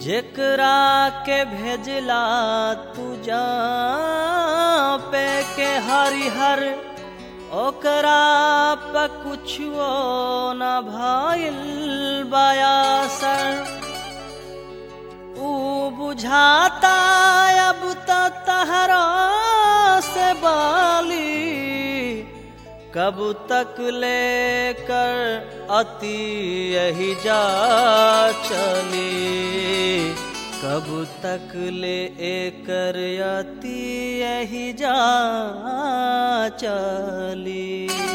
जेकरा के भेजला तू जा पे के हरिहर ओकरा पे कुछो न भइल बयासर ऊ बुझाता अब त तहरा से बाली कब तक लेकर अति यही जा चली कब तक ले एकर अति यही जा चली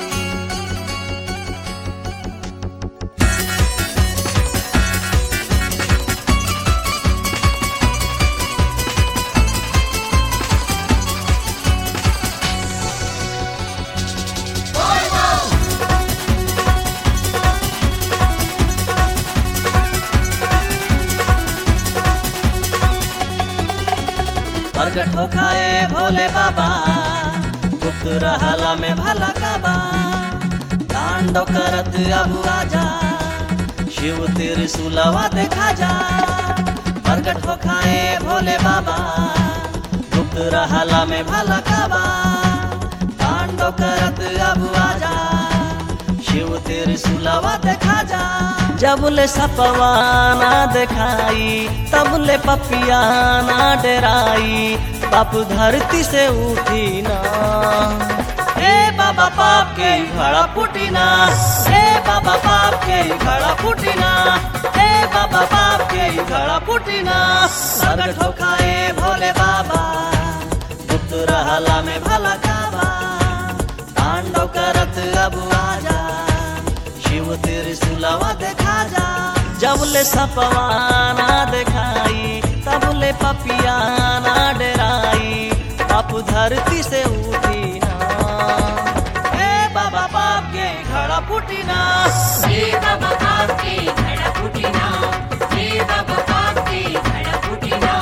प्रगट हो खाए भोले बाबा गुप्त रहला में भला काबा तांडव करत अब आजा शिव तेरे सुलवा देखा जा प्रगट हो खाए भोले बाबा गुप्त रहला में भला काबा तांडव करत अब आजा शिव तेरे सुलवा देखा जा जब ले सपवाना दिखाई तब ले पपियाना डराई पाप धरती से उठी ना ए बाबा पाप के घड़ा फूटी ना ए बाबा पाप के घड़ा फूटी ना ए बाबा पाप के घड़ा फूटी ना प्रगट हो खाए भोले बाबा गुप्त रहला में भला काबा तांडव करत अब आजा शिव तेरे सुलावा देखा जा जब ले सपवाना दिखाई तब ले पपियाना डराई पाप धरती से उठी ना ए बाबा पाप के घड़ा फूटी ना हे बाबा पाप के घड़ा फूटिना हे बाबा पाप के घड़ा फूटिना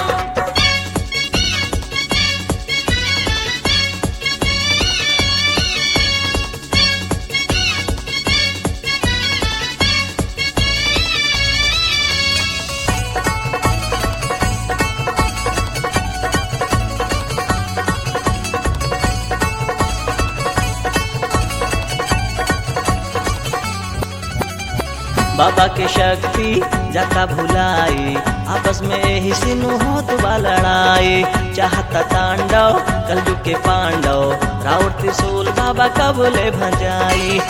बाबा के शक्ति जाता भुलाई आपस में ही सिनु होत बा लड़ाई चाहता तांडव कलजु के पांडव राउर त्रिशूल बाबा कबले भंजाई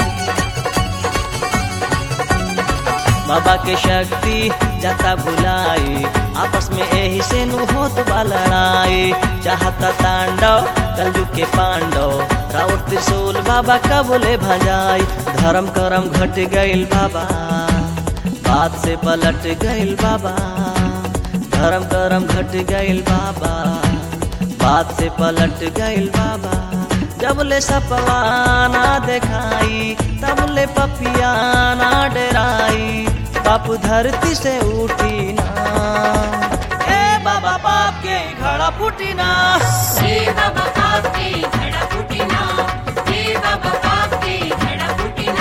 बाबा के शक्ति जाता भुलाई आपस में यही से नु होत बा लड़ाई चाहता तांडव कलजु के पांडव राउर त्रिशूल बाबा कबले भजाई धर्म करम घट गइल बाबा बात से पलट गइल बाबा धर्म करम घट गइल बाबा बात से पलट गइल बाबा जब ले सपवाना दिखाई तब ले पपियाना डराई पाप धरती से उठी ना ए बाबा पाप के घड़ा फूटी ना हे बाबा पाप के घड़ा फूटिना हे बाबा पाप के घड़ा फूटिना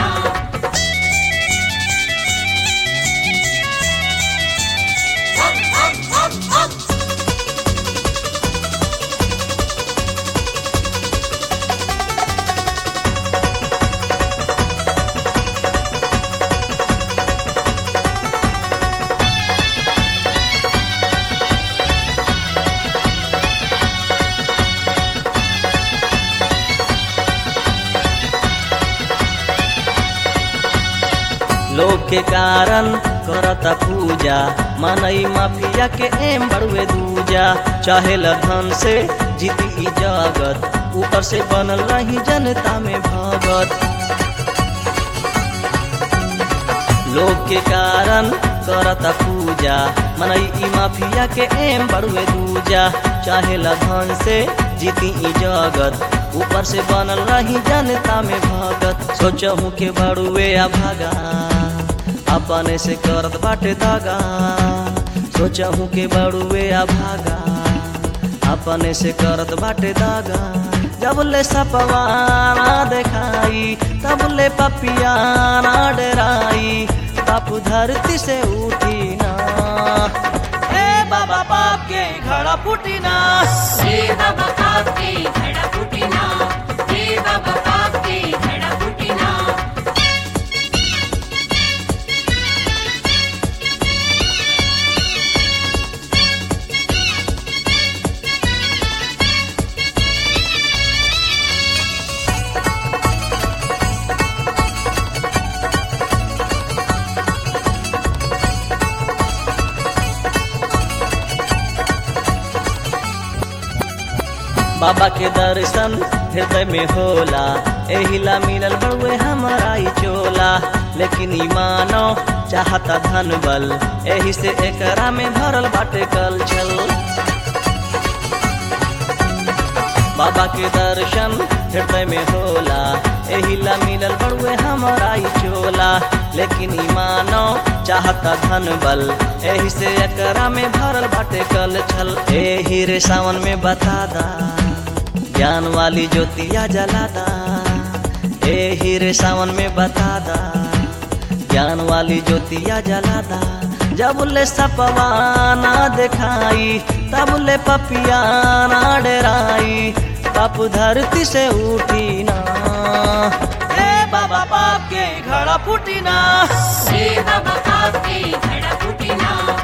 हप हप हप हप लोग के कारण करता पूजा मनई माफिया के एम बड़ुए दूजा चाहे धन से जीती ई जगत ऊपर से बनल रही जनता में भगत लोग के कारण करता पूजा मनई ई माफिया के एम बड़ुए दूजा चाहे धन से जीती ई जगत ऊपर से बनल रही जनता में भगत सोचहूँ के बड़ुए आ भागा अपने से करत बाटे दागा सोचहूँ के बड़ुए आ भागा अपने से करत बाटे दागा जब ले सपवाना दिखाई तब ले पपियाना डराई बापू धरती से उठी ना ए बाबा पाप के घड़ा फूटी ना हे बाबा पाप के घड़ा फूटिना हे बाबा पाप के घड़ा फूटिना बाबा के दर्शन हृदय में होला एहिला मिलल बड़ुए हमारा ई चोला लेकिन ई मानो चाहता धन बल एही से एकरा में भरल बाटे कल छल बाबा के दर्शन हृदय में होला एहिला मिलल बड़ुए हमारा ई चोला लेकिन ई मानो चाहता धन बल एही से एकरा में भरल बाटे कल छल एही रे सावन में बता दा ज्ञान वाली ज्योतिया जलादा एही रे सावन में बता दा ज्ञान वाली ज्योतिया जलादा जब ले सपवाना दिखाई तब ले पपिया ना डराई पाप धरती से उठी ना ए बाबा पाप के घड़ा फूटी ना हे बाबा पाप के घड़ा फूटिना